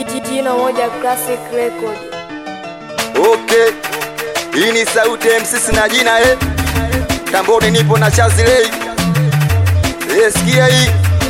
Jino moja classic record. Okay, hii ni sauti ya MC na jina eh. Tamboni nipo na Chazilei. Eh, sikia hii.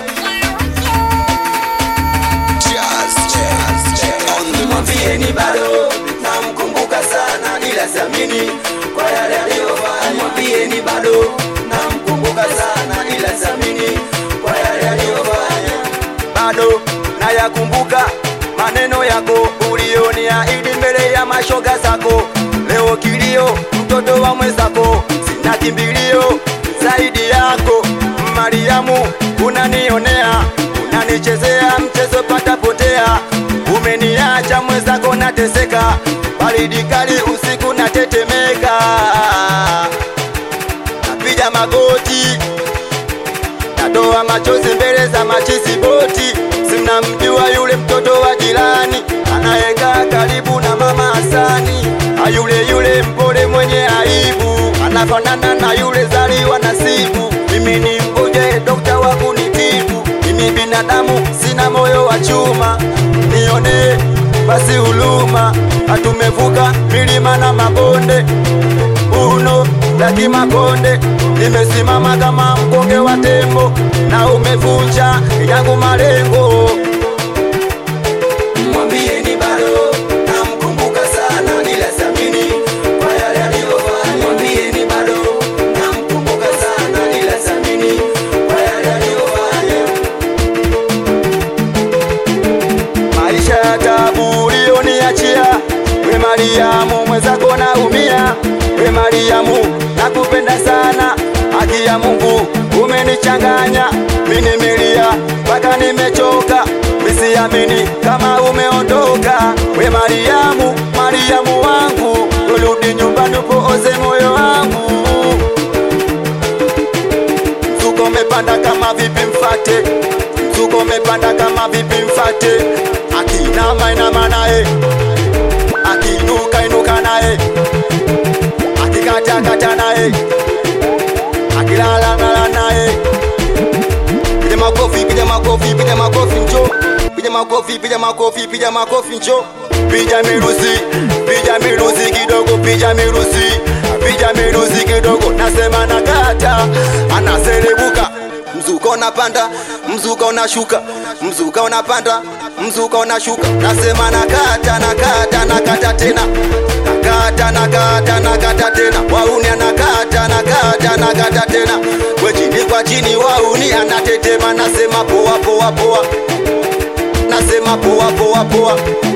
Mwambieni bado namkumbuka sana, ila siamini kwa yale aliyofanya. Mwambieni bado namkumbuka sana, ila siamini kwa yale aliyofanya. Bado nayakumbuka maneno yako ulioniahidi mbele ya mashoga zako. Leo kilio, mtoto wa mwenzako, sina kimbilio zaidi yako. Mariamu, unanionea, unanichezea mchezo patapotea. Umeniacha mwenzako nateseka, baridi kali usiku natetemeka, napiga magoti natoa machozi mbele za machizi boti. Sinamjua yule mtoto wa jirani anayekaa karibu na mama Hasani, ayule yule mpole mwenye aibu, anafanana na yule zaliwa nasibu. Mimi ni mgoje dokta wa kunitibu, mimi binadamu sina moyo wa chuma, nione basi huluma. Hatumevuka milima na mabonde uno la Kimakonde, nimesimama kama mkonge wa tembo, na umevunja yangu malengo. Mwambieni bado namkumbuka sana, ila siamini kwa yale aliyofanya. Mwambieni bado namkumbuka sana, ila siamini kwa yale aliyofanya. maisha ya tabu ulioniachia we Mariamu, mwenzako naumia we Mariamu, nakupenda sana, haki ya Mungu umenichanganya, mimi nimelia mpaka nimechoka, misiamini kama umeondoka we Mariamu, Mariamu wangu, urudi nyumbani upooze moyo wangu mzuko umepanda kama vipi mfate, mzuko umepanda kama vipi mfate, akinama inama naye, akiinuka inuka naye, akikata kata naye, akilala lala naye. Piga makofi, piga makofi, piga makofi njo, piga makofi, piga makofi, piga makofi njo, piga miruzi, piga miruzi kidogo, piga miruzi, piga miruzi kidogo, nasema nakata, anaserebuka mzuka unapanda, mzuka unashuka, mzuka unapanda, mzuka unashuka, nasema nakata, nakata, nakata tena, nakata, nakata, nakata tena, wauni anakata, nakata, nakata tena, we chini kwa chini, wauni anatetema, nasema poa, poa, poa, nasema poa, poa, poa.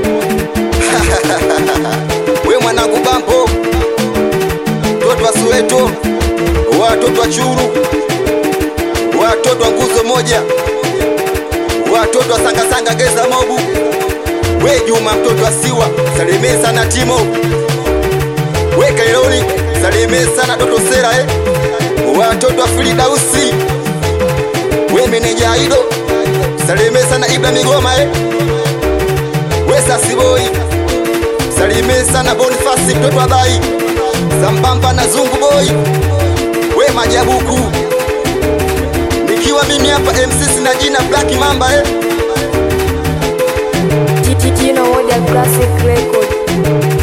we mwanangu bampo, toto wa Soweto, watoto wa Churu watoto wa nguzo moja, watoto wa sangasanga geza mobu, we Juma mtoto wa Siwa, salimie sana Timo, we Kaironi, salimie sana Doto Sera eh. watoto wa Firidausi, we meneja Aido, salimie sana Ibra Migoma eh. we Sasiboi, salimie sana Bonifasi mtoto wa Bai, sambamba na Zungu Boy, we Majabuku nikiwa mimi hapa MC sina jina Black Mamba eh. Jino moja classic record.